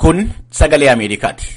Kun sagalee Ameerikaati.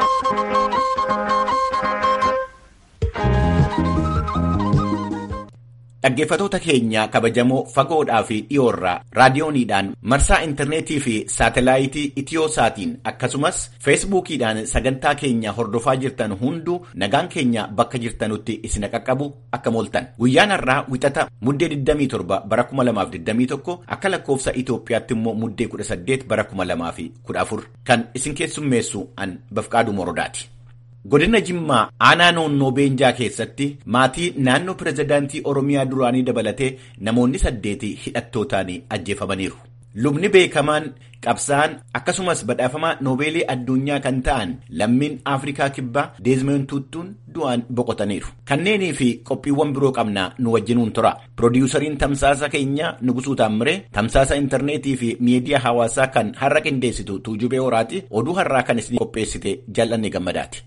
Dhaggeeffatoota keenya kabajamoo fagoodhaa fi dhiyoorraa raadiyooniidhaan marsaa intarneetii fi saatelaayitii itiyoosaatiin akkasumas feesbuukiidhaan sagantaa keenya hordofaa jirtan hunduu nagaan keenya bakka jirtanutti isin qaqqabu akka mooltan guyyaan har'aa wixata muddee 27 bara 2021 akka lakkoofsa Itoophiyaatti immoo muddee 18 bara 2014 kan isin keessummeessu an bafqaaduu morodaati. Godina Jimmaa aanaa noonnoo Beenjaa keessatti maatii naannoo pirezidaantii Oromiyaa duraanii dabalatee namoonni saddeeti hidhattootaan ajjeefamaniiru. Lubni beekamaan qabsaan akkasumas badhaafamaa noobeelii addunyaa kan ta'an lammiin Afrikaa kibbaa Deezmeen Tuuttuun du'aan boqotaniiru. Kanneenii fi qophiiwwan biroo qabnaa nu wajjinuun tura. Pirodiiyusariin tamsaasa keenyaa Nugusuu Taammiree tamsaasa intarneetii fi miidiyaa hawaasaa kan har'a qindeessitu Tuujubee Horaati oduu har'aa kan isin qopheessite jal'anne gammadaati.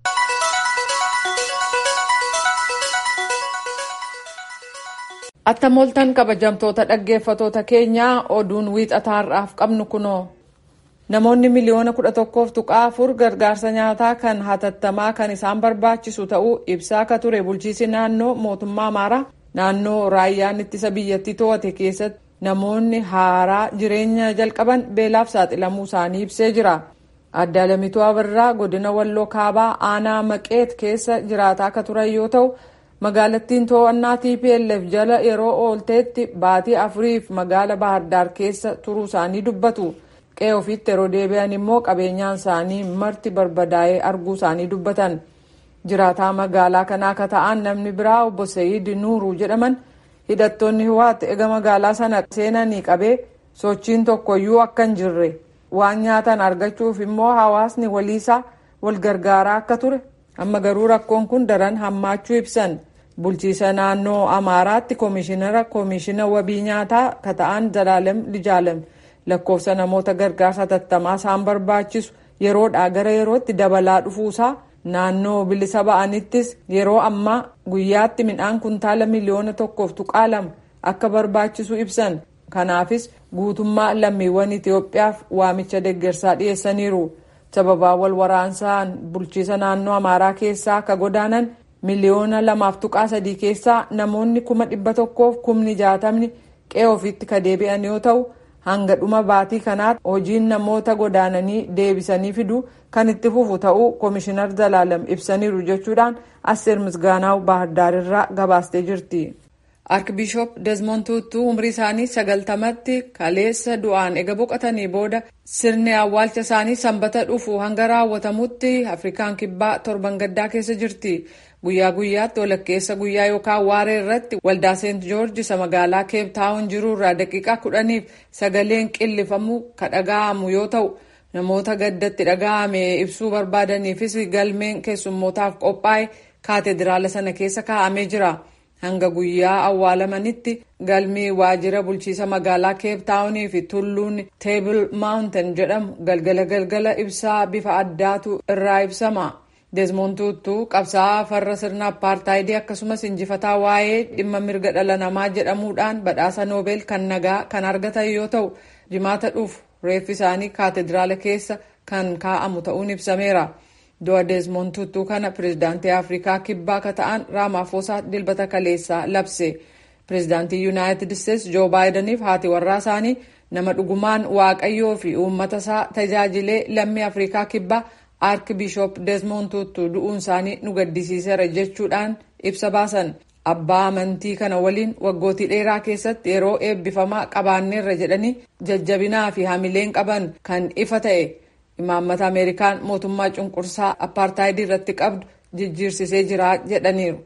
Attam ooltan kabajamtoota dhaggeeffatoota keenyaa oduun wiixataa har'aaf qabnu kunoo namoonni miliyoona kudha tokkoof tuqaa afur gargaarsa nyaataa kan hatattamaa kan isaan barbaachisu ta'uu ibsaa akka ture bulchiisi naannoo mootummaa amaaraa naannoo raayyaan ittisa biyyattii to'ate keessatti namoonni haaraa jireenya jalqaban beelaaf saaxilamuu isaanii ibsee jira. Adda Alamituu Abirraa godina Walloo Kaabaa aanaa Maqeet keessa jiraataa akka turan yoo ta'u. magaalattiin to'annaa TPLF jala yeroo oolteetti baatii afuriif magaala Baahardar keessa turuu isaanii dubbatu. Qe'ee ofiitti yeroo deebi'an immoo qabeenyaan isaanii marti barbadaa'ee arguu isaanii dubbatan. Jiraataa magaalaa kanaa akka ta'an namni biraa obbo Sa'iid Nuuruu jedhaman hidhattoonni Hiwaat ega magaalaa sana seenanii qabee sochiin tokkoyyuu akka hin jirre waan nyaatan argachuuf immoo hawaasni waliisaa wal gargaaraa akka ture amma garuu rakkoon kun daran hammaachuu ibsan. bulchiisa naannoo amaaraatti koomishinara koomishina wabii nyaataa ka ta'an zalaalem lijaalem lakkoofsa namoota gargaarsa hatattamaa isaan barbaachisu yeroodhaa gara yerootti dabalaa dhufuusaa naannoo bilisa ba'anittis yeroo ammaa guyyaatti midhaan kuntaala miliyoona tokkoof tuqaa lama akka barbaachisu ibsan kanaafis guutummaa lammiiwwan itiyoophiyaaf waamicha deeggarsaa dhiyeessaniiru sababaa wal waraansaan bulchiisa naannoo amaaraa keessaa akka godaanan miliyoona lamaaf tuqaa sadii keessaa namoonni kuma dhibba tokkoof kumni jaatamni qe'ee ofiitti ka deebi'an yoo ta'u hanga dhuma baatii kanaatti hojiin namoota godaananii deebisanii fiduu kan itti fufu ta'uu koomishinar zalaalam ibsaniiru jechuudhaan asseer misgaanaaw baahardaarirraa gabaastee jirti. Arkibishoop Desmond Tuutuu umrii isaanii sagaltamatti kaleessa du'aan ega boqotanii booda sirni awwaalcha isaanii sanbata dhufu hanga raawwatamutti Afrikaan kibbaa torban gaddaa keessa jirti. Guyyaa guyyaatti walakkeessa guyyaa yookaan waaree irratti waldaa Seent Joorji isa magaalaa Keep Taawun jiru irraa daqiiqaa kudhaniif sagaleen qillifamu ka dhaga'amu yoo ta'u namoota gaddatti dhaga'ame ibsuu barbaadaniifis galmeen keessummootaaf qophaa'e kaateediraala sana keessa kaa'amee jira. Hanga guyyaa awwaalamanitti galmi waajjira bulchiisa magaalaa Keep Taawunii fi tulluun Teebil Maawunten jedhamu galgala galgala ibsaa bifa addaatu irraa ibsama. Desmond Tuutuu qabsaa'aa farra sirna apartaayidii akkasumas injifataa waa'ee dhimma mirga dhala namaa jedhamuudhaan badhaasa noobeel kan nagaa kan argatan yoo ta'u jimaata dhufu reeffi isaanii kaatedraala keessa kan kaa'amu ta'uun ibsameera. Du'a Desmond Tuutuu kana pirezidaantii Afrikaa kibbaa ka ta'an Raamaafosaa dilbata kaleessaa labse. Pirezidaantii Yuunaayitid Isteets Joo Baayidaniif haati warraa isaanii nama dhugumaan waaqayyoo fi uummata isaa tajaajilee lammii Afrikaa kibbaa Arkibishoop Desmond Tuutuu du'uun isaanii nu gaddisiiseera jechuudhaan ibsa baasan. Abbaa amantii kana waliin waggootii dheeraa keessatti yeroo eebbifamaa qabaanneerra jedhanii jajjabinaa fi hamileen qaban kan ifa ta'e imaammata Ameerikaan mootummaa cunqursaa apartaayidii irratti qabdu jijjiirsisee jira jedhaniiru.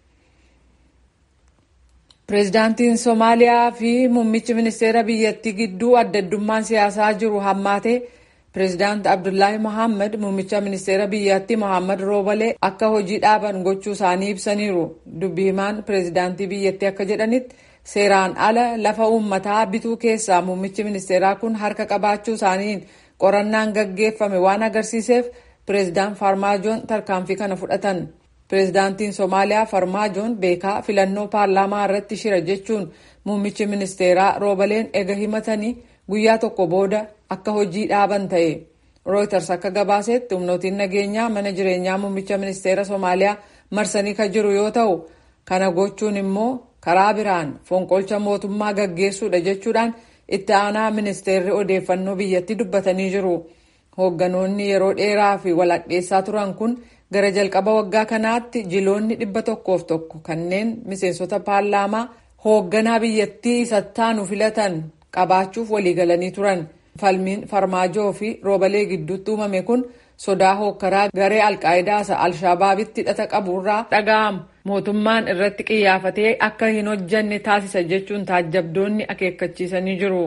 Pireezidaantiin Somaaliyaa fi muummichi ministeera biyyattii gidduu adda addummaan siyaasaa jiru hammaatee Pireezidaant Abdullaahi Mohaammed muummicha ministeera biyyattii Mohaammed Roobalee akka hojii dhaaban gochuu isaanii ibsaniiru. Dubbi himaan pireezidaantii biyyattii akka jedhanitti seeraan ala lafa uummataa bituu keessaa muummichi ministeeraa kun harka qabaachuu isaaniin qorannaan gaggeeffame waan agarsiiseef pireezidaant Farmaajoon tarkaanfii kana fudhatan. Pireezidaantiin Somaaliyaa Farmaajoon beekaa filannoo paarlaamaa irratti shira jechuun muummichi ministeeraa Roobaleen ega himatanii guyyaa tokko booda akka hojii dhaaban ta'e Reuters akka gabaasetti humnootiin nageenyaa mana jireenyaa muummicha ministeera Somaaliyaa marsanii kan jiru yoo ta'u kana gochuun immoo karaa biraan fonqolcha mootummaa gaggeessuudha jechuudhaan itti aanaa ministeerri odeeffannoo biyyattii dubbatanii jiru. Hoogganoonni yeroo dheeraa fi walaqxeessaa turan kun gara jalqaba waggaa kanaatti jiloonni dhibba tokkoof tokko kanneen miseensota paarlaamaa hoogganaa biyyattii isattaanu filatan qabaachuuf waliigalanii turan. Falmiin farmaajoo fi roobalee gidduutti uumame kun sodaa hookkaraa garee alqaayidaa alshabaabitti hidhata qaburraa dhaga'amu mootummaan irratti qiyyafatee akka hin hojjanne taasisa jechuun taajjabdoonni akeekkachiisanii jiru.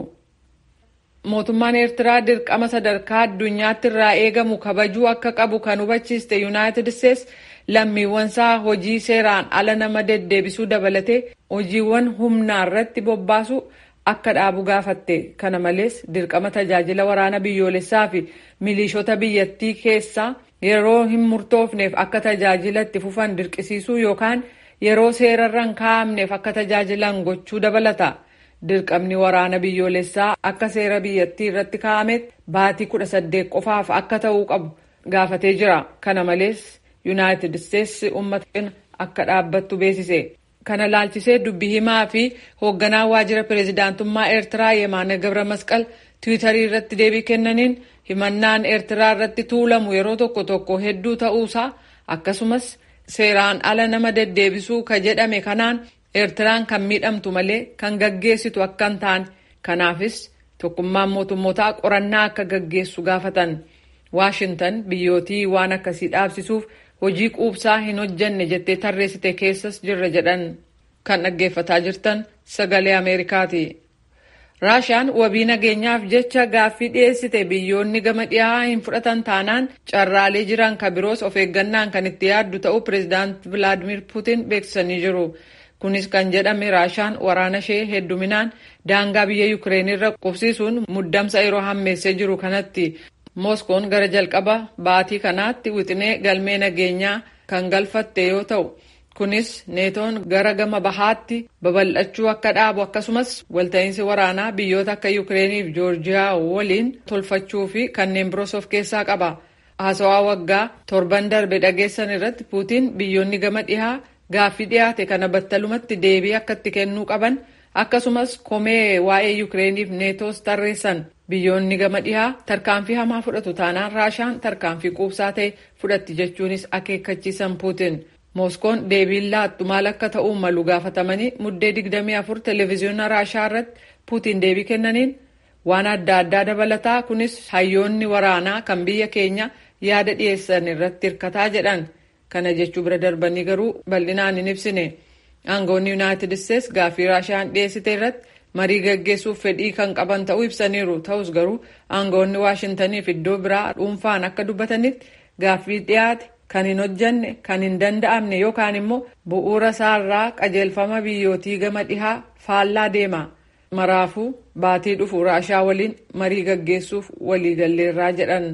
Mootummaan Eertiraa dirqama sadarkaa addunyaatti irraa eegamu kabajuu akka qabu kan hubachiiste Yuunaayitid Isteets lammiiwwansaa hojii seeraan ala nama deddeebisuu dabalatee hojiiwwan humnaa irratti bobbaasu akka dhaabu gaafatte. Kana malees dirqama tajaajila waraana biyyoolessaa fi milishoota biyyattii keessaa yeroo hin murtoofneef akka tajaajila itti fufan dirqisiisuu yookaan yeroo seerarra hin kaa'amneef akka tajaajilan gochuu dabalata. Dirqamni waraana biyyoolessaa akka seera biyyattii irratti kaa'ametti baatii kudha saddeet qofaaf akka ta'uu qabu gaafatee jira. Kana malees Yuunaayitid Isteets uummata akka dhaabbattu beeksise. Kana laalchisee dubbii himaa fi hoogganaa waajjira pireezidaantummaa Eertiraa Yemaana Gabra Masqal tiwiitarii irratti deebii kennaniin himannaan Eertiraa irratti tuulamu yeroo tokko tokko hedduu ta'uusaa akkasumas seeraan ala nama deddeebisuu ka jedhame kanaan Eertiraan kan miidhamtu malee kan gaggeessitu akka hin taane kanaafis tokkummaan mootummootaa qorannaa akka gaggeessu gaafatan. Waashintan biyyootii waan akkasii dhaabsisuuf hojii quubsaa hin hojjenne jettee tarreessite keessas jirra jedhan kan dhaggeeffataa jirtan sagalee Ameerikaati. Raashaan wabii nageenyaaf jecha gaaffii dhiyeessite biyyoonni gama dhiyaa hin fudhatan taanaan carraalee jiran ka biroos of eeggannaan kan itti yaaddu ta'uu pireezidaant Vilaadimir Puutin beeksisanii jiru. Kunis kan jedhame Raashaan waraana ishee hedduminaan daangaa biyya Yukireen irra qubsiisuun muddamsa yeroo hammeessee jiru kanatti. Mooskoon gara jalqaba baatii kanaatti wixinee galmee nageenyaa kan galfatte yoo ta'u kunis neetoon gara gama bahaatti babal'achuu akka dhaabu akkasumas walta'iinsi waraanaa biyyoota akka Yukireenii fi Joorjiyaa waliin tolfachuu fi kanneen biroos of keessaa qaba. Haasawaa waggaa torban darbe dhageessan irratti Puutiin biyyoonni gama dhihaa gaaffii dhiyaate kana battalumatti deebii akka itti kennuu qaban akkasumas komee waa'ee Yukireenii fi neetoos tarreessan. Biyyoonni gama dhihaa tarkaanfii hamaa fudhatu taanaan Raashaan tarkaanfii quubsaa ta'e fudhatti jechuunis akeekkachiisan Puutin. Mooskoon deebiin laattu maal akka ta'uu malu gaafatamanii muddee 24 televezyiyoona Raashaa irratti Puutin deebii kennaniin waan adda addaa dabalataa kunis hayyoonni waraanaa kan biyya keenya yaada dhiyeessan irratti hirkataa jedhan. Kana jechuu bira darbanii garuu bal'inaan hin ibsine. Aangoonni Yuunaayitid Isteets gaaffii Raashaan dhiyeessite irratti marii gaggeessuuf fedhii kan qaban ta'uu ibsaniiru ta'us garuu aangoonni waashintaniif iddoo biraa dhuunfaan akka dubbatanitti gaaffii dhiyaate kan hin hojjanne kan hin danda'amne yookaan immoo bu'uura isaarraa qajeelfama biyyootii gama dhihaa faallaa deema maraafuu baatii dhufu raashaa waliin marii gaggeessuuf waliigalleerraa jedhan.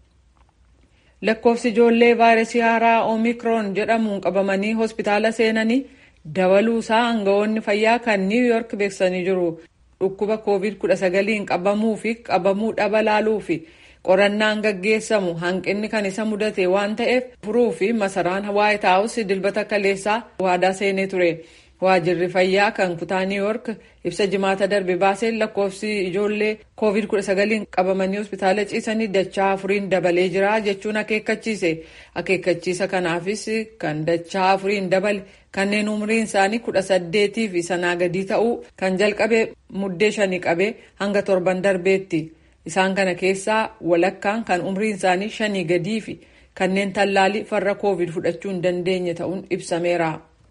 lakkoofsi ijoollee vaayirasii haaraa oomikroon jedhamuun qabamanii hospitaala seenanii dabaluu isaa aangawoonni fayyaa kan niiw yoork beeksisanii jiru dhukkuba koovid 19 qabamuu fi qabamuu dhaba laaluu fi qorannaan gaggeessamu hanqinni kan isa mudate waan ta'eef furuu fi masaraan waayit haawus dilbata kaleessaa waadaa seenee ture waajirri fayyaa kan kutaa niiw yoork ibsa jimaata darbe baaseen lakkoofsi ijoollee koovid 19 qabamanii hospitaala ciisanii dachaa afuriin dabalee jira jechuun akeekkachiise akeekkachiisa kanaafis kan dachaa afuriin dabale kanneen umriin isaanii kudha saddeetii fi sanaa gadii ta'uu kan jalqabe muddee shanii qabee hanga torban darbeetti isaan kana keessaa walakkaan kan umriin isaanii shanii gadii fi kanneen tallaalii farra koovid fudhachuu hin dandeenye ta'uun ibsameera.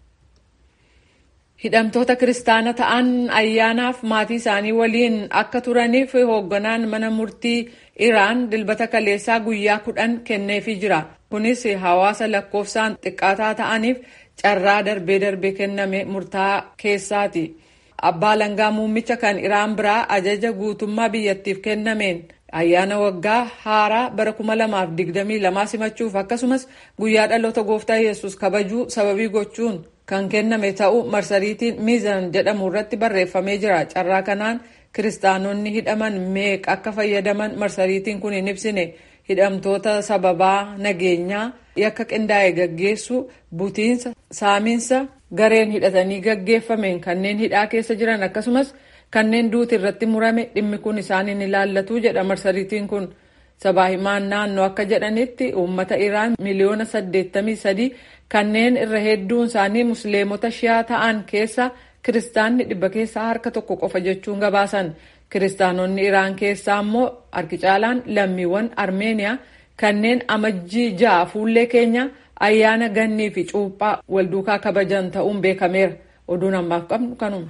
hidhamtoota kiristaana ta'an ayyaanaaf maatii isaanii waliin akka turaniif hoogganaan mana murtii iraan dilbata kaleessaa guyyaa kudhan kenneefii jira kunis hawaasa lakkoofsaan xiqqaataa ta'aniif carraa darbee darbee kenname murtaa keessaati abbaa langaa muummicha kan iraan biraa ajaja guutummaa biyyattiif kennameen ayyaana waggaa haaraa bara 2022 simachuuf akkasumas guyyaa dhaloota gooftaa yesus kabajuu sababii gochuun kan kenname ta'uu marsariitiin miizan jedhamu irratti barreeffamee jira carraa kanaan kiristaanonni hidhaman meeqa akka fayyadaman marsariitiin kun hin ibsine hidhamtoota sababaa nageenyaa yakka qindaa'e gaggeessu butiinsa saamiinsa gareen hidhatanii gaggeeffameen kanneen hidhaa keessa jiran akkasumas kanneen duuti irratti murame dhimmi kun isaaniin ilaallatu jedha marsariitiin kun sabaa himaan naannoo akka jedhanitti uummata iraan miliyoona 83 kanneen irra hedduun isaanii musliimota shiyaa ta'an keessa kiristaanni dhibba keessaa harka tokko qofa jechuun gabaasan kiristaanonni iraan keessaa immoo harki caalaan lammiiwwan armeeniyaa kanneen amajjii ja'a fuullee keenya ayyaana gannii fi cuuphaa walduukaa kabajan ta'uun beekameera oduun ammaaf qabnu kanuma.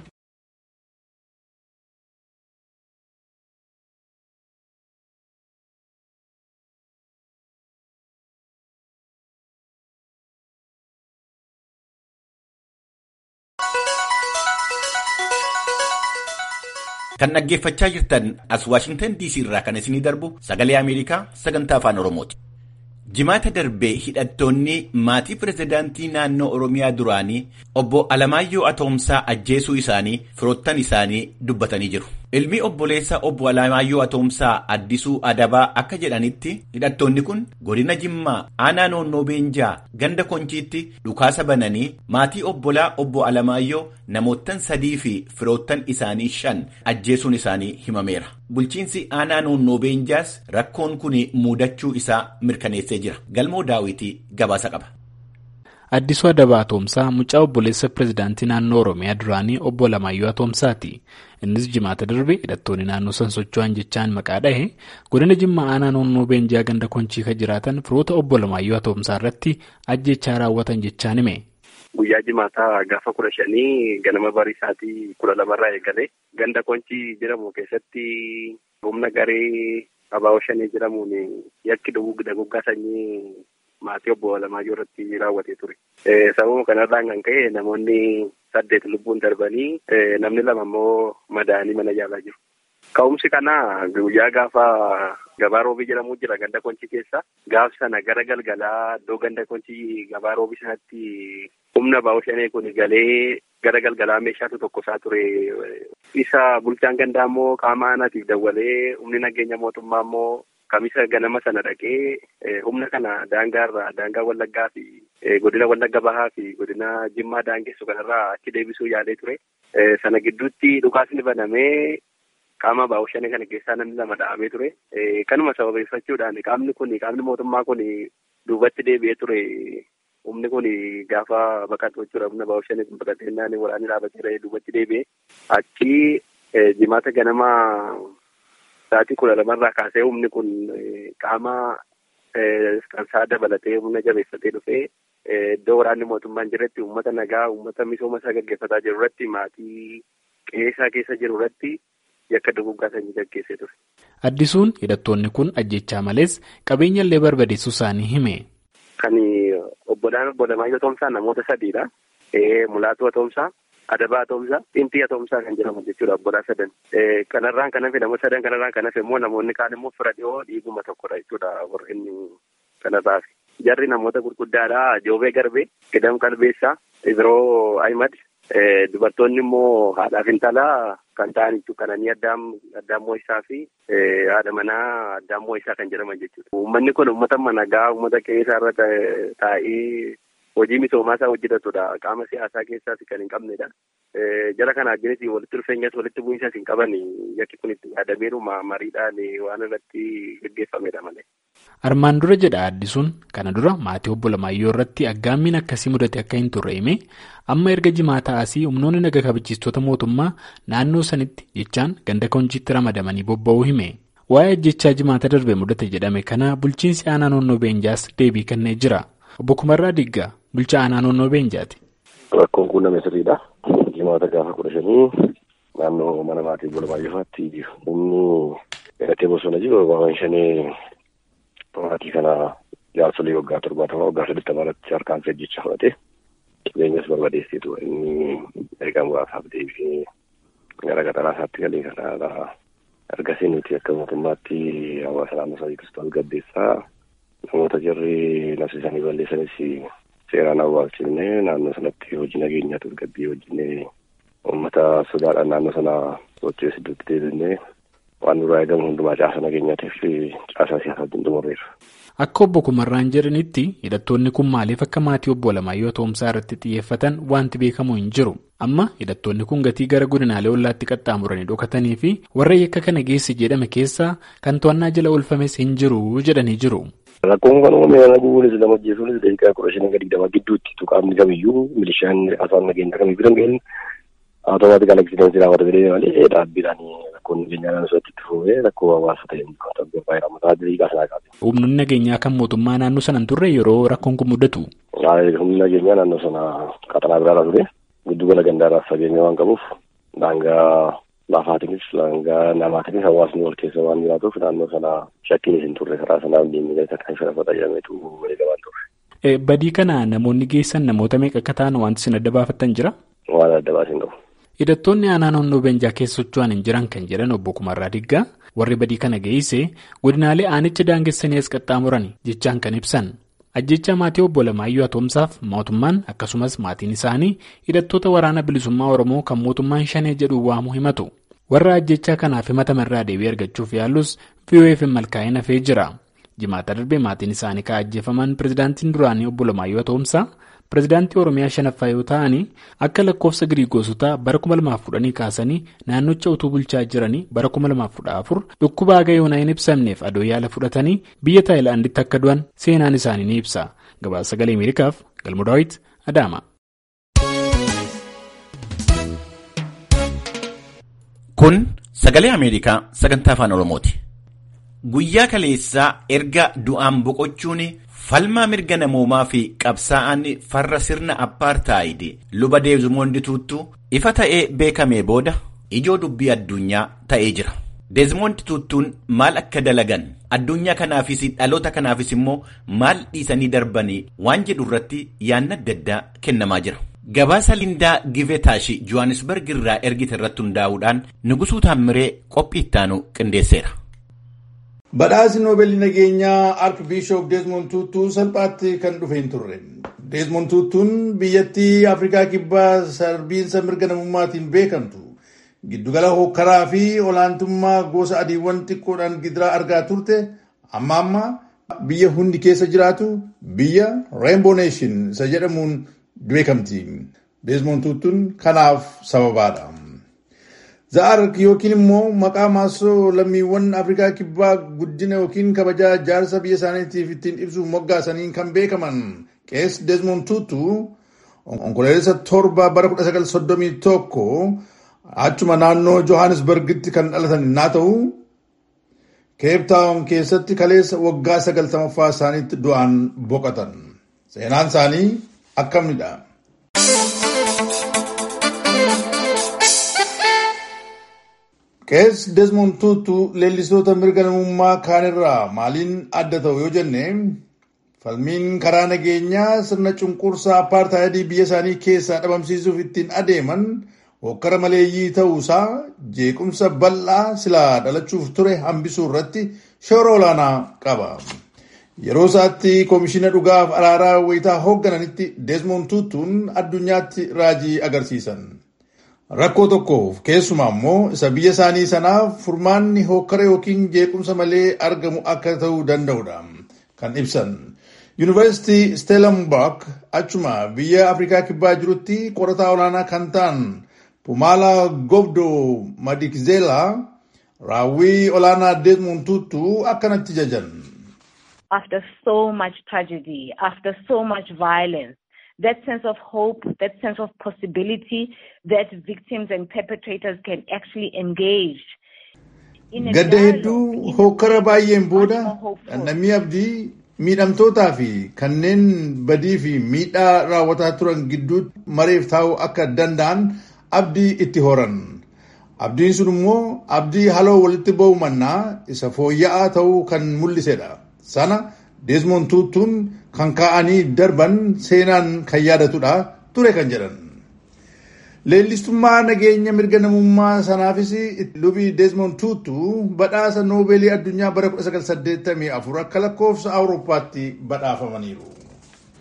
Kan dhaggeeffachaa jirtan as Waashingtan DC irraa kan isinii darbu sagalee Ameerikaa sagantaa afaan Oromooti. Jimaata darbee hidhattoonni maatii pirezidaantii naannoo Oromiyaa duraanii obbo Alamaayyoo Atoomsaa ajjeesuu isaanii firoottan isaanii dubbatanii jiru. Ilmi obboleessa obbo Alamaayyoo Atoomsaa Addisuu Adabaa akka jedhanitti hidhattoonni kun godina Jimmaa aanaa noonnoo Beenjaa ganda Konchiitti dhukaasa bananii maatii obbolaa obbo Alamaayyoo namoottan sadii fi firoottan isaanii shan ajjeesuun isaanii himameera. Bulchiinsi aanaa noonnoo Beenjaas rakkoon kun muudachuu isaa mirkaneessee jira. Galmoo Daawitii gabaasa qaba. Addisuu Adabaa Atoomsaa mucaa obboleessa pirezidaantii naannoo Oromiyaa duraanii obbo Alamaayyoo Atoomsaati. Innis jimaata darbe hidhattoonni naannoo san socho'an jechaan maqaa dhahe godina Jimmaa aanaa noonnoo Beenjaa ganda konchii kan jiraatan firoota obbo Alamaayyoo Atoomsaa irratti ajjechaa raawwatan jechaan hime. Guyyaa jimaataa gaafa kudha shanii ganama barii isaatii kudha lamarraa eegale ganda konchii jedhamu keessatti humna garee abaaboo shanii jedhamuun yakki duguggaa sanyii maatii obbo Alamaayyoo irratti raawwatee ture. Sababa kanarraan kan ka'e namoonni saddeet lubbuun darbanii namni lama immoo madaa'anii mana yaalaa jiru. Ka'umsi kana guyyaa gaafa gabaa roobii jedhamu jira ganda konchii keessa. Gaaf sana gara galgalaa iddoo ganda konchii gabaa roobii sanatti humna abaaboo shanii kun galee gara galgalaa meeshaatu tokko isaa ture. Isa bulchaan gandaa immoo qaama aanaatiif dawwalee humni nageenya mootummaa immoo kamisa ganama sana dhaqee humna kana daangaarraa daangaa wallaggaa fi godina wallagga bahaa fi godina jimmaa daangessu kanarraa achi deebisuu yaalee ture. Sana gidduutti dhukaasni banamee qaama abaaboo shanii kana keessaa namni lama dha'amee ture. Kanuma sababeeffachuudhaan qaamni kun qaamni mootummaa kun duubatti deebi'ee ture. Humni kun gaafa baqatu jechuudha. Humna abaaboo shanii kun baqatee naannoo waraanni dhaabatee duubatti deebi'ee achi jimaata ganamaa sa'aatii kudha lamarraa kaasee humni kun qaama kansaa dabalatee humna jabeeffatee dhufee iddoo waraanni mootummaan jiretti uummata nagaa uummata misooma isaa gaggeeffataa jiru irratti maatii qeessaa keessa jiru irratti yakka duguggaa sanyii gaggeessee ture. Addisuun hidhattoonni kun ajjechaa malees qabeenya illee barbadeessuu isaanii hime. Kan obbolaan obbo Alamaayyoo Atoomsaa namoota sadiidha. Mulaatuu Atoomsaa. Adabaa Atoomsaa, Xintii Atoomsaa kan jedhamu jechuudha obbolaa sadan. Kanarraan kan hafe namoota sadan kanarraan kan hafe immoo namoonni kaan immoo fira dhiyoo dhiiguma tokkodha jechuudha warreen kanarraa fi. Jarri namoota gurguddaadha. Joobee Garbee, Gidam Qalbeessaa, Ibiroo Ahimad. Dubartoonni immoo haadhaaf intalaa kan ta'an kananii addaan moo'isaa fi haadha manaa addaan moo'isaa kan jedhaman jechuudha. Uummanni kun uummata nagaa uummata qe'ee irra taa'ee hojii misoomaa isaa hojjetatudha. Qaama siyaasaa keessaas kan hin qabnedha. Jara kana ajjinis walitti dhufeenyas walitti bu'iinsaas hin qaban yakki kun itti yaadameeru mariidhaan waan irratti gaggeeffamedha malee. Armaan dura jedha addisuun kana dura maatii obbo Lamaayyoo irratti aggaammiin akkasii mudate akka hin turre hime amma erga jimaataa asii humnoonni naga kabachiistota mootummaa naannoo sanitti jechaan ganda konchiitti ramadamanii bobba'uu hime. Waa'ee ajjechaa jimaata darbe mudate jedhame kana bulchiinsi aanaa noonnoo beenjaas deebii kennee jira. Obbo Kumarraa Diggaa bulchaa aanaa noonnoo beenjaati. Rakkoon kun nama sirriidha. Jimaata gaafa kudha shanii naannoo mana maatii obbo Lamaayyoofaatti humni hidhatee bosona jiru waan shanii maatii kana jaarsolii waggaa torbaatama waggaa saddeettama irratti harkaan ajjechaa fudhate qabeenyas barbadeessitu inni ergaa muraasaaf deebi'ee gara qaxaraa isaatti galee kanaadha. Ergasii nuti akka mootummaatti hawaasa naannoo sadii kiristoos gaddeessaa namoota jarri nafsi isaanii balleessanis seeraan awwaalchifne naannoo sanatti hojii nageenyaa tasgabbii wajjin uummata sodaadhaan naannoo sana socho'ee iddootti deebinee waan duraa eegamu hundumaa caasa nageenyaatiif caasaa siyaasaatiin xumurreera. Akka obbo Kumarraan jedhanitti hidhattoonni kun maaliif akka maatii obbo Alamaayyoo Toomsaa irratti xiyyeeffatan wanti beekamu hin jiru. Amma hidhattoonni kun gatii gara godinaalee ollaatti qaxxaamuranii dhokatanii fi warra yakka kana geesse jedhame keessaa kan to'annaa jala oolfames hin jiru jedhanii jiru. Rakkoon kan uumame nama gubuunis nama ajjeesuunis daqiiqaa kudha shanii gadi digdama gidduutti tuqaamni kamiyyuu milishaan afaan nageenya kamiyyuu biran ga'een automaatikal eksidensi raawwata jedhee malee dhaabbiidhaan rakkoon nageenyaa naannootti itti fufee rakkoo hawaasa ta'e baay'ee mataa daqiiqaa sanaa qabe. Humnoonni nageenyaa kan mootummaa naannoo sana hin turre yeroo rakkoon kun mudatu. Humni nageenyaa naannoo sana qaxanaa biraarraa ture giddugala gandaarraas fageenya waan qabuuf daangaa laafaatiinis daangaa namaatiinis hawaasni wal keessa waan jiraatuuf naannoo sana shakkiinis hin turre karaa sanaaf diinni gaita kan sharafa xayyameetu eegamaan turre. Badii kana namoonni geessan namoota meeqa akka ta'an wanti isin adda baafattan jira? Waan adda baasin qabu. Hidhattoonni aanaa naannoo Beenjaa keessa socho'an hin jiran kan jedhan obbo Kumarraa Diggaa warri badii kana geesse godinaalee aanicha daangessanii as qaxxaamuran jechaan kan ibsan. Ajjecha maatii obbo Alamaayyoo Atoomsaaf mootummaan akkasumas maatiin isaanii hidhattoota waraana bilisummaa Oromoo kan mootummaan shanee jedhu waamu himatu. Warra ajjechaa kanaaf himatamarraa deebii argachuuf yaallus VOF malkaa'ee hafee jira. Jimaata darbee maatiin isaanii kan ajjeefaman pirezidaantiin duraanii obbo Alamaayyoo Atoomsaa pirezidaantii Oromiyaa shanaffaa yoo ta'anii akka lakkoofsa Giriigoosotaa bara 2010 kaasanii naannocha utuu bulchaa jiranii bara 2014 dhukkuba haga yoonaa hin ibsamneef adoo yaala fudhatanii biyya Taayilaanditti akka du'an seenaan isaanii ni ibsa. Gabaasa sagalee Ameerikaaf Galmo Daawit Adaama. Kun sagalee Ameerikaa sagantaa afaan Oromooti. Guyyaa kaleessaa erga du'aan boqochuun falmaa mirga namoomaa fi qabsaa'aan farra sirna appaartaayid luba deezimoond tuuttuu ifa ta'ee beekamee booda ijoo dubbii addunyaa ta'ee jira. deezimoond tuuttuun maal akka dalagan addunyaa kanaafis dhaloota kanaafis immoo maal dhiisanii darbanii waan jedhu irratti yaanna adda addaa kennamaa jira. Gabaasa Lindaa Givetaash Johannesburg irraa ergite irratti hundaa'uudhaan Nugusuu Taammiree qophii ittaanu qindeesseera. Badhaasni Noobeelii nageenyaa Arkibiishop Deezmond Tuutuu salphaatti kan dhufe hin turre. Deezmond Tuutuun biyyattii Afrikaa Kibbaa sarbiinsa mirga namummaatiin beekamtu. Giddugala hokkaraa fi olaantummaa gosa adiiwwan xiqqoodhaan gidiraa argaa turte amma amma biyya hundi keessa jiraatu biyya Rainbow Nation isa jedhamuun beekamti. Deezmond Tuutuun kanaaf sababaadha. Za'ark yookiin immoo maqaa maasoo lammiiwwan Afrikaa Kibbaa guddina yookiin kabajaa jaarsa biyya isaaniitiif ittiin ibsuuf moggaasaniin kan beekaman qees Deezmond Tuutu onkololeessa torba bara 1931 achuma naannoo Johannesburgitti kan dhalatan naa ta'u keeptaawun keessatti kaleessa waggaa sagaltamaffaa isaaniitti du'aan boqotan. Seenaan isaanii akkamidha. Qees Desmond Tuutu leellistoota mirga namummaa kaanirraa maaliin adda ta'u yoo jenne falmiin karaa nageenyaa sirna cunqursaa apartaayidii biyya isaanii keessaa dhabamsiisuuf ittiin adeeman hokkara maleeyyii ta'uusaa jeequmsa bal'aa silaa dhalachuuf ture hambisuu irratti shoora olaanaa qaba. Yeroo isaatti koomishina dhugaaf araaraa wayitaa hooggananitti Desmond Tuutuun addunyaatti raajii agarsiisan. Rakkoo tokkoof keessumaa immoo isa biyya isaanii sanaaf furmaanni hokkara yookiin jeequmsa malee argamu akka ta'uu danda'udha kan ibsan. Yuunivarsiitii Stellenbosch achuma biyya Afrikaa Kibbaa jirutti qorataa olaanaa kan ta'an Pumala Gobdo Madikizela raawwii olaanaa Desmond Tutu akkanatti jajan. After so much tragedy, after so much violence, that sense of hope, that sense of possibility that victims and perpetrators can actually engage. Gadda hedduu hokkara baay'een booda dhandhamii abdii miidhamtootaa fi kanneen badii fi miidhaa raawwataa turan gidduutti mareef taa'uu akka danda'an abdii itti horan. Abdiin sun immoo abdii haloo walitti ba'u mannaa isa fooyya'aa ta'uu kan mul'isedha. Sana Desmond Tutuun kan kaa'anii darban seenaan kan yaadatudha ture kan jedhan. Leellistummaa nageenya mirga namummaa sanaafis lubii Desmond Tutu badhaasa noobeelii addunyaa bara 1984 akka lakkoofsa Awurooppaatti badhaafamaniiru.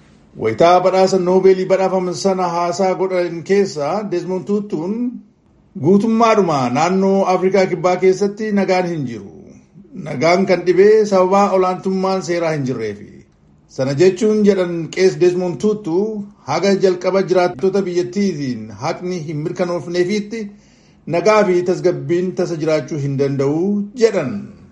Wayitaa badhaasa noobeelii badhaafaman sana haasaa godhan keessa Desmond Tutuun Guutummaadhuma naannoo Afrikaa Kibbaa keessatti nagaan hin jiru. Nagaan kan dhibee sababaa olaantummaan seeraa hin jirreefi. Sana jechuun jedhan qees Desmond Tutu haga jalqaba jiraattota biyyattiitiin haqni hin mirkanoofneefiitti nagaa fi tasgabbiin tasa jiraachuu hin danda'u jedhan.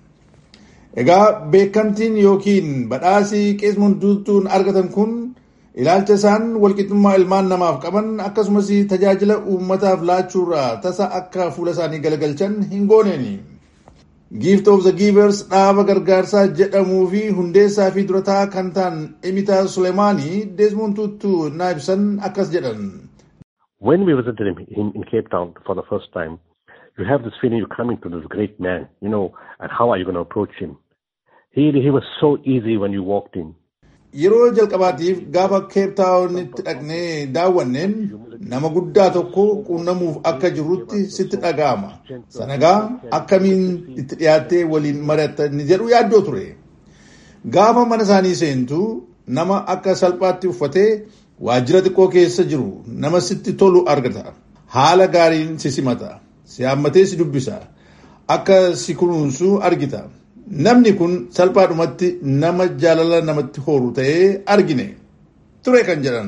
Egaa beekamtiin yookiin badhaasii qeesmon tuutuun argatan kun ilaalcha isaan walqixxummaa ilmaan namaaf qaban akkasumas tajaajila uummataaf laachuurraa tasa akka fuula isaanii galagalchan hin gooneeni. Gift of the Givers dhaaba gargaarsaa jedhamuu fi hundeessaa fi durataa kan ta'an Emitaa Sulemaanii Desmond Tutu naa ibsan akkas jedhan. When we visited him in, in Cape Town for the first time, you have this feeling you're coming to this great man, you know, and how are you going to approach him? He, he was so easy when you walked in. Yeroo jalqabaatiif gaafa keeptaawunitti dhaqnee daawwanneen nama guddaa tokko quunnamuuf akka jirrutti sitti dhaga'ama. Sanagaa akkamiin itti dhiyaattee waliin mari'attan jedhu yaaddoo ture. Gaafa mana isaanii seentu nama akka salphaatti uffatee waajjira xiqqoo keessa jiru nama sitti tolu argata. Haala gaariin si simata. Si hammatee si dubbisa. Akka si kunuunsu argita. Namni kun salphaadhumatti nama jaalala namatti horu ta'ee argine ture kan jedhan.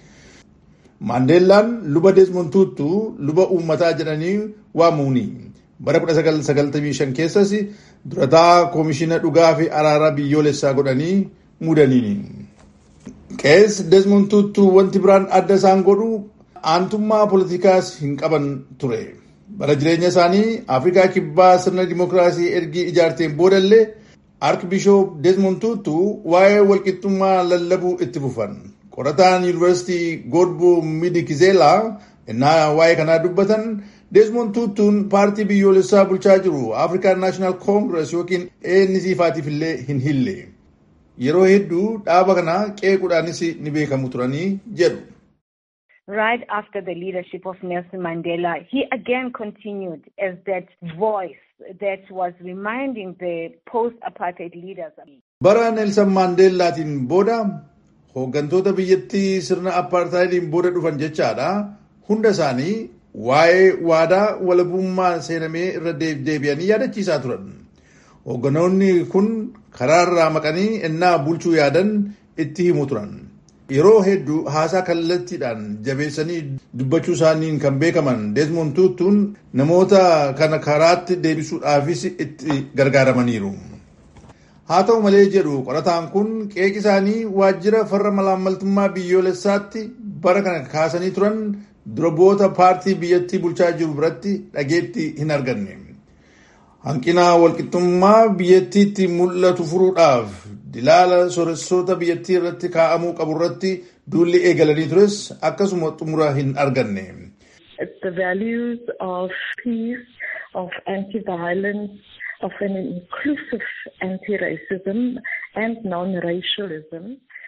Maandeellaan luba Desmond Tutu luba uummataa jedhanii waamuuni. Bara 1995 keessas durataa koomishina dhugaa fi araaraa biyyoolessaa godhanii muudaniini. Qees Desmond Tutu wanti biraan adda isaan godhu aantummaa poolitikaas hin qaban ture. bara jireenya isaanii afrikaa kibbaa sirna dimokiraasii ergii ijaarteen boodallee arkibishoop desmond tutu waa'ee walqixxummaa lallabuu itti fufan qorataan yuunivarsiitii godbo midikizeelaa innaa waa'ee kanaa dubbatan desmond tutuun paartii biyyoolessaa bulchaa jiru afrikaan naashinaal koongirees yookiin ANC faatiif illee hin hille yeroo hedduu dhaaba kana qeequudhaanis ni beekamu turanii jedhu. right after the leadership of Nelson Mandela, he again continued as that voice that was reminding the post-apartheid leaders. Bara Nelson Mandeelaatiin booda hooggantoota biyyattii sirna apartheidiin booda dhufan jechaadha. Hunda isaanii waa'ee waadaa walabummaa seenamee irra deebi'anii yaadachiisaa turan. Hoogganoonni kun karaarraa maqanii ennaa bulchuu yaadan itti himu turan. yeroo hedduu haasaa kallattiidhaan jabeessanii dubbachuu isaaniin kan beekaman Desmond Tutuun namoota kana karaatti deebisuudhaafis itti gargaaramaniiru. Haa ta'u malee jedhu qorataan kun qeeqi isaanii waajjira farra malaammaltummaa biyyoolessaatti bara kana kaasanii turan duraboota paartii biyyattii bulchaa jiru biratti dhageetti hin arganne. Hanqina walqixxummaa biyyattiitti mul'atu furuudhaaf dilaala sooressoota biyyattii irratti kaa'amuu qabu irratti duulli eegalanii tures akkasuma xumura hin arganne. The values of peace, of anti-violence, of an inclusive anti-racism and non-racialism.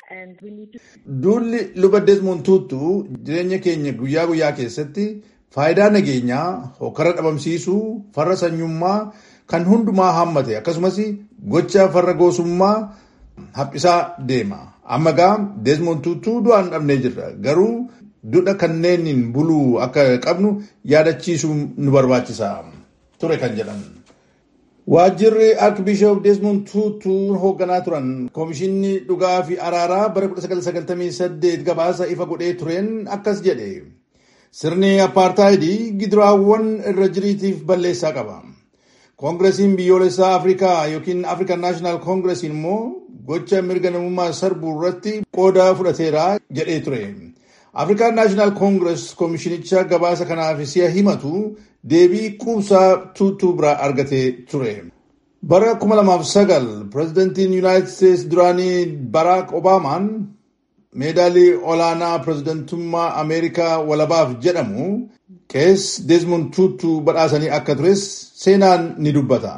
Duulli luba Desmond Tutu jireenya keenya guyyaa guyyaa keessatti faayidaa nageenyaa hokkara dhabamsiisuu farra sanyummaa kan hundumaa hammate akkasumas gocha farra goosummaa haphisaa deema. Amma gaa Desmond Tutu du'aan dhabnee jirra. Garuu duudha kanneeniin buluu akka qabnu yaadachiisuu nu barbaachisa ture kan jedhan. Waajjirri Arkibishoop Desmond Tutu hoogganaa turan Koomishinni Dhugaa fi Araaraa bara 1998 gabaasa ifa godhee tureen akkas jedhe. Sirni apartaayidii gidiraawwan irra jiriitiif balleessaa qaba. Koongiresiin biyyoolessaa Afrikaa yookiin African National Congress immoo gocha mirga namummaa sarbuu irratti qooda fudhateera jedhee ture. African National Congress koomishinicha gabaasa kanaaf si'a himatu deebii quubsaa tuutuu biraa argatee ture. Bara 2009 pirezidantiin Yuunaayitid Steetsi duraanii Baraak Obaamaan meedaalii olaanaa pirezidantummaa Ameerikaa walabaaf jedhamu qees Desmond Tutu badhaasanii akka tures seenaan ni dubbata.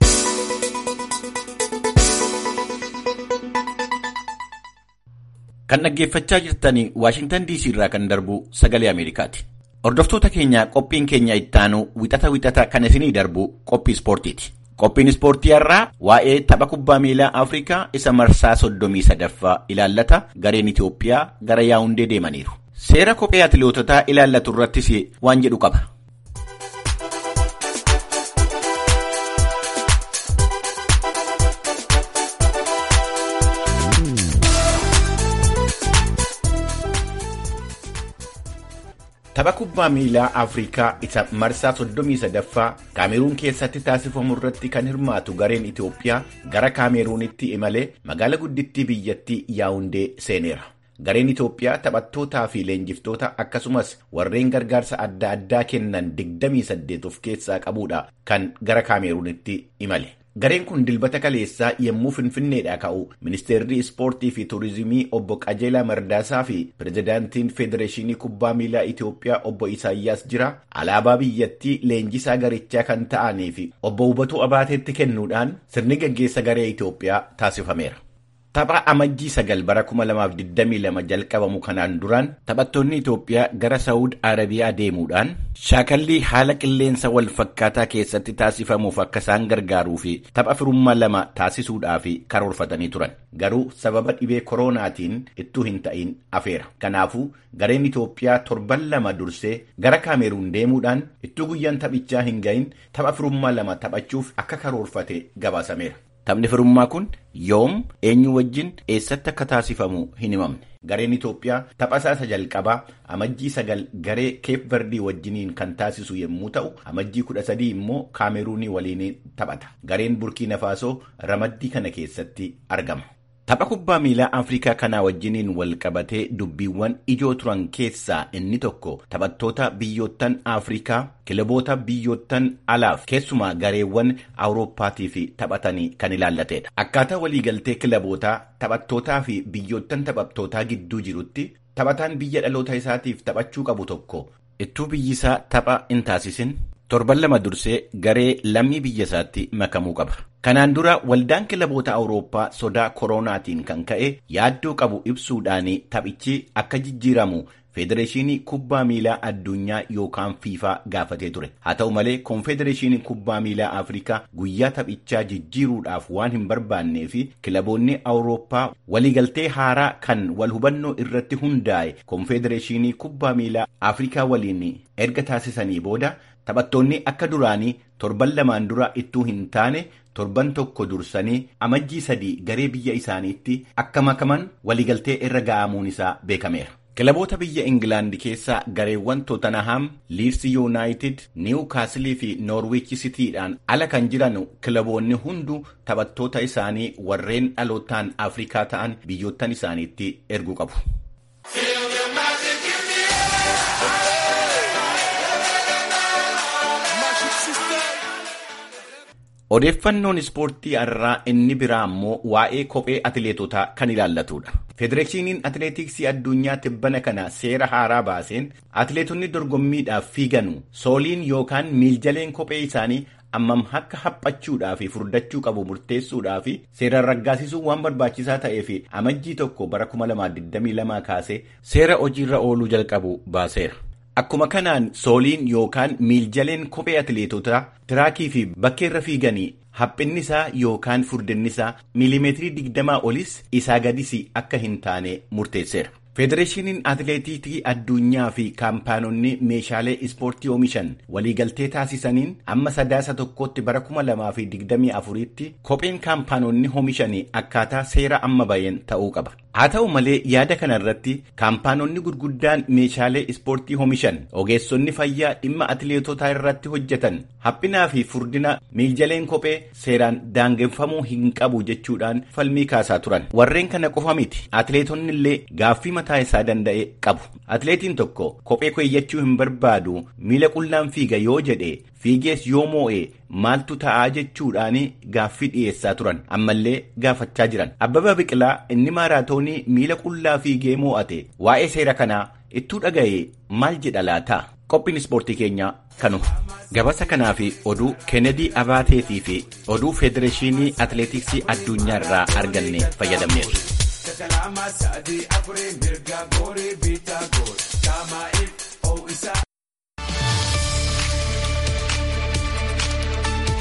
Kan dhaggeeffachaa jirtan Waashingtan DC irraa kan darbu sagalee Ameerikaati. Hordoftoota keenya qophiin keenya ittaanu wixata wixata kan isinii darbu qophii ispoortiiti. Qophiin ispoortii irraa waa'ee tapha kubbaa miilaa Afrikaa isa marsaa soddomii sadaffaa ilaallata gareen Itoophiyaa gara yaa'undee deemaniiru. Seera kophee atileetotaa ilaallatu irrattis waan jedhu qaba. Tapha kubbaa miilaa Afrikaa isa marsaa 33ffaa Kaameruun keessatti taasifamu irratti kan hirmaatu gareen Itoophiyaa gara Kaameruunitti imalee magaala guddittii biyyattii Yaawundee seeneera. Gareen Itoophiyaa taphattootaa fi leenjiftoota akkasumas warreen gargaarsa adda addaa kennan 28 of keessaa qabuudha kan gara Kaameruunitti imale. Gareen kun dilbata kaleessaa yommuu Finfinneedhaa ka'u ministeerri ispoortii fi tuurizimii obbo Qajeelaa Mardaasaa fi pirezidaantiin Federeeshinii Kubbaa Miilaa Itoophiyaa obbo Isaayyaas Jira alaabaa biyyattii leenjisaa garichaa kan ta'anii fi obbo Hubatuu Abaateetti kennuudhaan sirni gaggeessa garee Itoophiyaa taasifameera. Tapha amajjii sagal bara 2022 jalqabamu kanaan duraan taphattoonni Itoophiyaa gara Saawud Arabiyaa deemuudhaan shaakallii haala qilleensa wal fakkaataa keessatti taasifamuuf akka isaan gargaaruu fi tapha firummaa lama taasisuudhaaf karoorfatanii turan. Garuu sababa dhibee koronaatiin ittuu hin ta'in afeera. Kanaafuu gareen Itoophiyaa torban lama dursee gara Kaameruun deemuudhaan ittuu guyyaan taphichaa hin gahin tapha firummaa lama taphachuuf akka karoorfate gabaasameera. Taphni firummaa kun yoom eenyu wajjin eessatti akka taasifamu hin himamne. Gareen Itoophiyaa tapha isaa jalqabaa amajjii sagal garee Keep Verdii wajjiniin kan taasisu yommuu ta'u amajjii kudha sadii immoo Kaameruunii waliin taphata. Gareen Burkiina Faasoo ramaddii kana keessatti argama. Tapha kubbaa miilaa Afrikaa kanaa wajjiniin wal qabatee dubbiiwwan ijoo turan keessaa inni tokko taphattoota biyyoottan Afrikaa kilaboota biyyoottan alaaf keessumaa gareewwan Awurooppaatii fi taphatanii kan ilaallatedha. Akkaataa waliigaltee kilabootaa taphattootaa fi biyyoottan taphattootaa gidduu jirutti taphataan biyya dhaloota isaatiif taphachuu qabu tokko ittuu biyyisaa tapha hin taasisin torban lama dursee garee lammii biyya isaatti makamuu qaba. Kanaan dura waldaan kilaboota Awurooppaa sodaa koronaatiin kan ka'e yaaddoo qabu ibsuudhaan taphichi akka jijjiiramu Federeeshinii Kubbaa Miilaa Addunyaa yookaan fiifaa gaafatee ture. Haa ta'u malee Konfedereeshiniin Kubbaa Miilaa Afrikaa guyyaa taphichaa jijjiiruudhaaf waan hin barbaannee fi kilaboonni Awurooppaa waliigaltee haaraa kan wal hubannoo irratti hundaa'e Konfedereeshinii Kubbaa Miilaa Afrikaa waliin erga taasisanii booda taphattoonni akka duraanii torban lamaan dura ittuu hin taane torban tokko dursanii amajjii sadii garee biyya isaaniitti akka makaman waliigaltee irra ga'amuun isaa beekameera. Kilaboota biyya Ingilaandi keessaa gareewwan Tottenham, Leeds United, Newcastle fi Norwich City'dhaan ala kan jiran kilaboonni hunduu taphattoota isaanii warreen dhalootaan Afrikaa ta'an biyyoottan isaaniitti erguu qabu. Odeeffannoon ispoortii har'aa inni biraa immoo waa'ee kophee atileetotaa kan ilaallatudha. Federeeshiniin atileetiksii addunyaa tibbana kana seera haaraa baaseen atileetonni dorgommiidhaaf fiiganu sooliin yookaan miiljaleen kophee isaanii ammam akka haphachuudhaa fi furdachuu qabu murteessuudhaa fi seeraan raggaasisuu waan barbaachisaa ta'ee fi amajjii tokko bara 2022 kaasee seera hojiirra ooluu jalqabu baaseera. Akkuma kanaan sooliin yookaan miiljaleen kophee atileetotaa tiraakii fi bakkeerra fiiganii haphinni isaa yookaan furdinni isaa miilimeetirii digdamaa olis isaa gadis akka hin taane murteesseera. Federeeshiniin atileetiksii addunyaa fi kaampaanonni meeshaalee ispoortii oomishan waliigaltee taasisaniin amma sadaasa tokkotti bara kuma lamaa fi digdamii afuritti kopheen kaampaanonni oomishan akkaataa seera amma bayeen ta'uu qaba. Haa ta'u malee yaada kana irratti kaampaanonni gurguddaan meeshaalee ispoortii oomishan ogeessonni fayyaa dhimma atileetotaa irratti hojjetan haphinaa fi furdina miiljaleen kophee seeraan daangeffamuu hin qabu jechuudhaan falmii kaasaa turan. Warreen kana qofa miti atileetonni illee gaaffii mataa isaa danda'e qabu. Atileetiin tokko kophee keeyyachuu hin barbaadu miila qullaan fiiga yoo jedhe fiigees yoo moo'e maaltu ta'aa jechuudhaan gaaffii dhiyeessaa turan ammallee gaafachaa jiran abbabaa biqilaa inni maaraatoonii miila qullaa fiigee moo'ate waa'ee seera kanaa ittuu dhaga'e maal jedha laata qophiin ispoortii keenyaa kanuma gabasa kanaa fi oduu keenedii abaateetii fi oduu federeeshinii atileetiksii addunyaa irraa arganne fayyadamneerra.